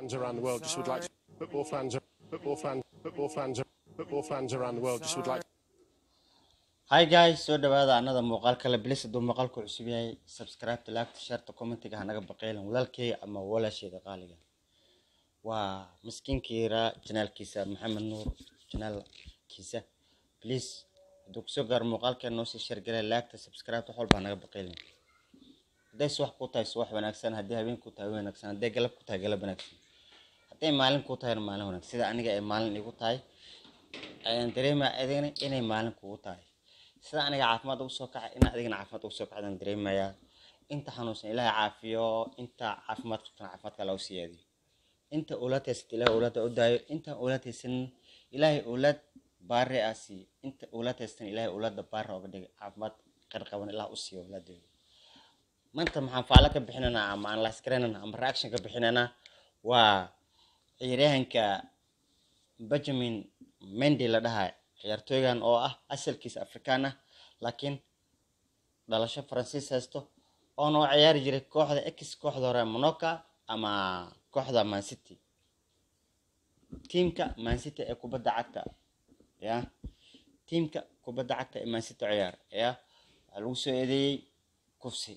fans around the world just would like to, football fans football fans football fans football fans around the world just would like hi guys soo dhawaada anada muuqaal kale bilis hadduu muuqaalku cusub yahay subscribe laagta sharta commentiga hanaga baqeelan walaalkeyga ama walaasheeda qaaliga waa miskiinkiira janaalkiisa maxamed nuur janaalkiisa please hadduu kusoo gaaro muuqaalkeen noo sii shargalay laagta subscribe wax walba hanaga baqeelan hadday subax ku tahay subax wanaagsan haddii habeen ku tahay wanaagsan hadday galab ku tahay galab wanaagsan hadday maalin ku tahay maalin wanaagsan sida aniga ay maalin igu tahay ayaan dareemaya adigana inay maalin kugu tahay sida aniga caafimaad ugu soo kacay in adigana caafimaad ugu soo kacdaan dareemayaa inta xanuunsan ilaahay caafiyo inta caafimaad qabtana caafimaadka alla u siyaadiyo inta owlaad haysata ilaahay owlaadda u daayo inta owlaad haysan ilaahay owlaad baare aa siiyo inta owlaad haystan ilaahay owlaadda baare oga dhigay caafimaad qar qaban ilaah u siiyo owlaadooda maanta maxaan faalo ka bixinaynaa ama aan laasgaraynana ama reaction ka bixinaynaa waa ciyaaryahanka benjamin mendy la dhahay ciyaartooygan oo ah asalkiisa afrikaan ah laakiin dhalasho faransiis haysto oona u ciyaari jiray kooxda x kooxda hore monoka ama kooxda mancity tiimka mancity ee kubadda cagta ya tiimka kubadda cagta ee mancity ciyaar ya waxaa lagu soo eedeeyey kufsi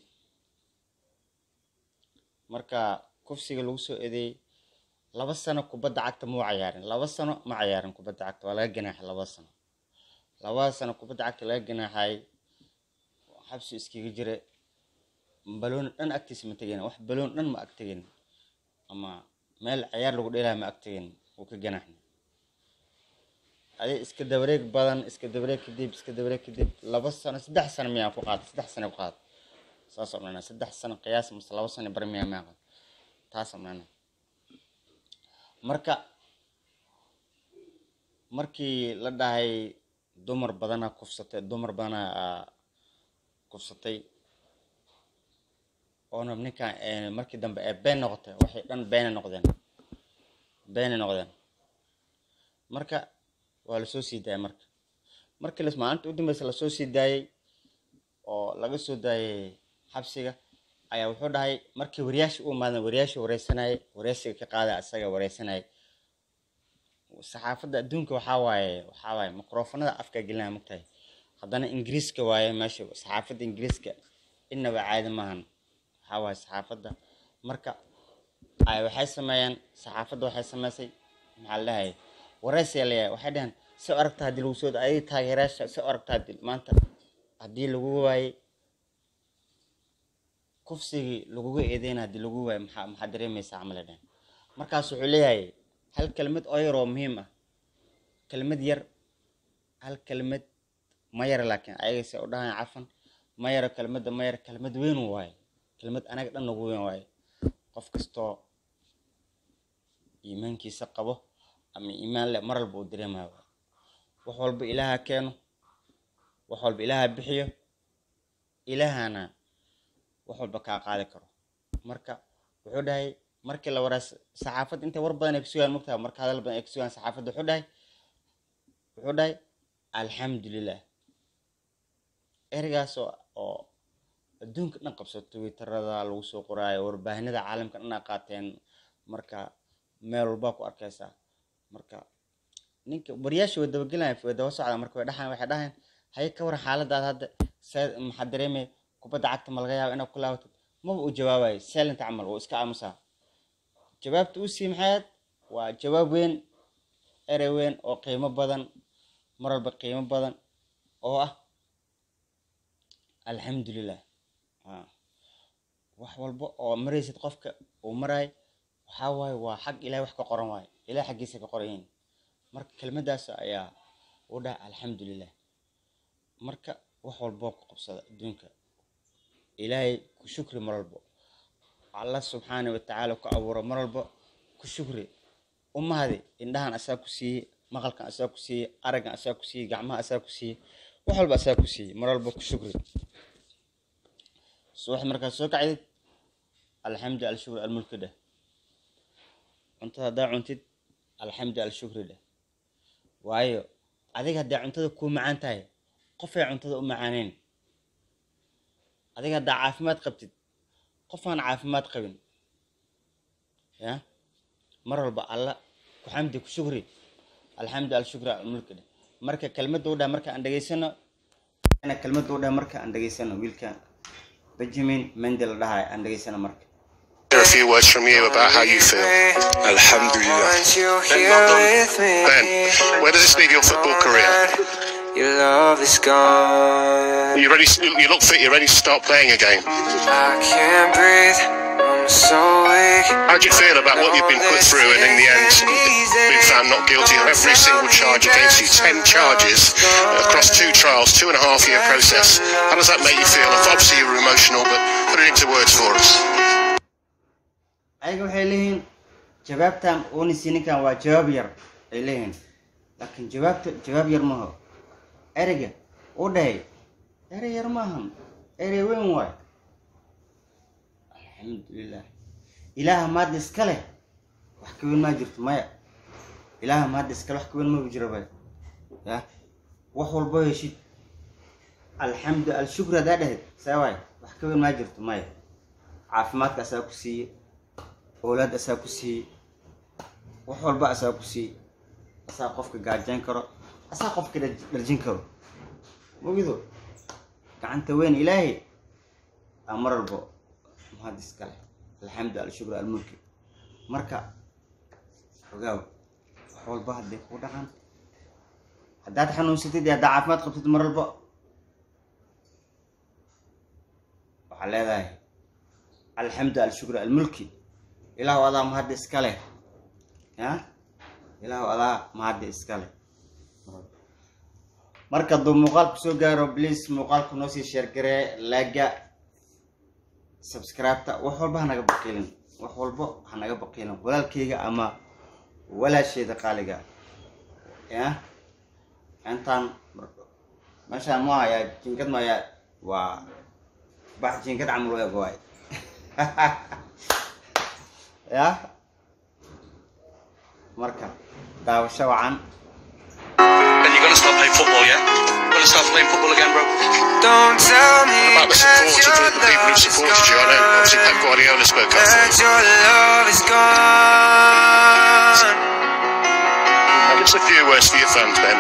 marka kufsiga lagu soo eedeeyey laba sano kubadda cagta muu cayaarin laba sano ma cayaarin kubadda cagta waa laga ganaaxay laba sano labada sano kubadda cagta laga ganaaxay xabsi iskaga jira baloon dhan agtiisa ma tegin wax baloon dhan ma ag tegin ama meel ciyaar lagu dheelaya ma ag tegin wuu ka ganaaxna adi iska dabareeg badan iska dabareeg kadib iska dabareeg kadib laba sano saddex sano miyaa ku qaada saddex sano ku qaada saas omnana saddex sano qiyaas mase laba sano bar miyaa miyaa qaada taas omnana marka markii la dhahay dumar badana kufsatay dumar badana kufsatay oona ninkan markii dambe ee been noqotay waxay dhan beena noqdeen beena noqdeen marka waa lasoo sii daayay marka markii las maalinta u dambeysa lasoo sii daayey oo laga soo daayay xabsiga ayaa wuxuu dhahay markii wariyaashi u imaaden wariyaashi wareysanayay wareysiga ka qaada asaga wareysanayay saxaafadda adduunka waxaa waaye waxaa waaye microfonada afka gelinaya mogtahay haddana ingiriiska waaye meesha saxaafadda ingiriiska inaba caadi maahan waxaa waaye saxaafadda marka ay waxay sameeyaan saxaafadda waxay sameysay maxaa la dhahay wareysiga leeyahay waxay dhaheen si u aragta haddii lagu soo ayay taageerayaasha si u aragta haddii maanta haddii lagu waayey kufsigii laguga eedeyna haddii lagu waayo maxaa maxaa dareemaysaa camal ay dhaheen markaas wuxuu leeyahay hal kelmad oo yar oo muhiim ah kelmad yar hal kelmad ma yara laakiin ayagase u dhahaan cafan ma yaro kelmadda ma yara kelmad weyn waaye kelmad anaga dhan nagu weyn waaye qof kastoo iimaankiisa qabo ama iimaan leh mar walba uu dareemayo waaye wax walba ilaaha keeno wax walba ilaaha bixiyo ilaahana wax walba kaa qaadi karo marka wuxuu dhahay markii la waraa saxaafadda intay war badan ay kusugaan mogtaha marka hadal badan ay kusugaan saxaafadda wuxuu dhahay wuxuu dhahay alxamdulilah ereygaas oo oo adduunka dhan qabso twitterada lagu soo qoraayo warbaahinada caalamka dhan aa qaateen marka meel walbaa ku arkaysaa marka ninka wariyaasha way dabagelaya way daba socdaa marka way dhaxayan waxay dhahayan haye ka waran xaaladaada hadda see maxaa dareemaya kubadda cagta ma laga yaaba inaad ku laabatid maba uu jawaabayo silent camal wuu iska aamusaa jawaabta uu sii maxayd waa jawaab weyn erey weyn oo qiimo badan mar walba qiimo badan oo ah alxamdulilah wax walba oo maraysid qofka uu maraay waxaa waaye waa xag ilahay wax ka qoran waaye ilahay xaggiisa ka qoran yihiin marka kelmadaas ayaa u dhaha alxamdulilah marka wax walboo ku qabsada adduunka ilaahay ku shukri mar walbo allah subxaana watacaala ku abuuro mar walba ku shukri umahadi indhahan asaa ku siiyey maqalkan asaa ku siiyey araggan asaa ku siiyey gacmaha asaa ku siiyey wax walba asaa ku siiyey mar walba ku shukri subax markaad soo kacdid alxamdu alshukri almulki dheh cuntada haddaa cuntid alxamdu alshukri dheh waayo adiga hadday cuntada kuu macaan tahay qofay cuntada u macaaneyn adiga haddaa caafimaad qabtid qof aan caafimaad qabin ya mar walba alla ku xamdi ku shukri alxamdu alshukri almulki dheh marka kelmadda u dheh marka aan dhegaysano kelmadda u dheh marka aan dhegaysano wiilka benjamin mendel dhahay aan dhegaysano marka Hear a few words from you about how you feel. Alhamdulillah. Want you here with me. Ben, where does this leave your football career? Your love is gone. You ready? You look fit. You're ready to start playing again. I can't breathe. I'm so weak. How do you feel about what you've been put through, and in the end, been found not guilty of every single charge against you? Ten charges across two trials, two and a half year process. How does that make you feel? Obviously, you were emotional, but put it into words for us. ayaga waxay leeyihiin jawaabtan uunisi ninkan waa jawaab yar ay leeyihiin laakiin jawaabta jawaab yar maaho ereyga u dhahay erey yar maahan erey weyn waay alxamdulilah ilaaha maadda iska leh wax ka weyn maa jirto maya ilaaha maadda iska leh wax ka weyn ma jiro bay ya wax walbo heshid alxamdu alshukr hadaa dhahayd saa waay wax ka weyn maa jirto maya caafimaadka asaa ku siiye oolaad asaa ku siiye wax walba asaa ku siiye asaa qofka gaajayn karo asaa qofka dhar- dharjin karo mogido gacanta weyn ilaahay aa mar walbo mahad iskale alxamdu alshukru almulki marka ogaaw wax walba hadday ku dhaqan haddaad xanuunsatid iyo haddaa caafimaad qabtid mar walba waxaa leedahay alxamdu alshukru almulki ilaahu adaa mahadda iska leh ya ilaahu adaa mahadda iska leh marka hadduu muuqaalku soo gaaro please muuqaalku noo sii sheergaree laaga subscribe-ta wax walba hanaga baqiilin wax walba hanaga baqiilin walaalkayga ama walaasheeda qaaliga ya intaan meeshaan ma hayaa jinkad ma hayaa waa bax jinkad camal u eg waay ya marka daawasho wacan And you're gonna start playing football, yeah? Gonna start playing football again, bro? Don't tell me About the that support of your the, the people who love is supported you, I know obviously Pep gone. Guardiola spoke up for That you. your love is gone. And just a few words for your fans, Ben.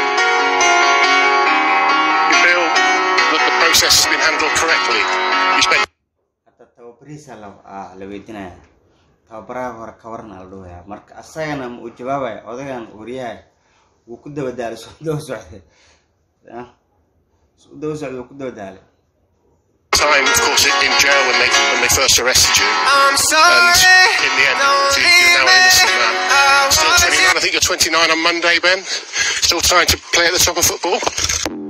You feel that the process has been handled correctly? You spent hata tababarihiisa la ah, la weydiinaya tababaraha hore ka waran ala dhahaya marka asagana ma uu jawaabaya odagan wariyaha wuu ku daba daalay soo daba socday ya soo daba socday wuu ku daba daalay time, of course, in in jail when they when they first arrested you. I'm sorry. And in the end, Don't you- you're now an leave innocent me. man. I Still want 29. I think you're 29 on Monday, Ben. Still trying to play at the top of football.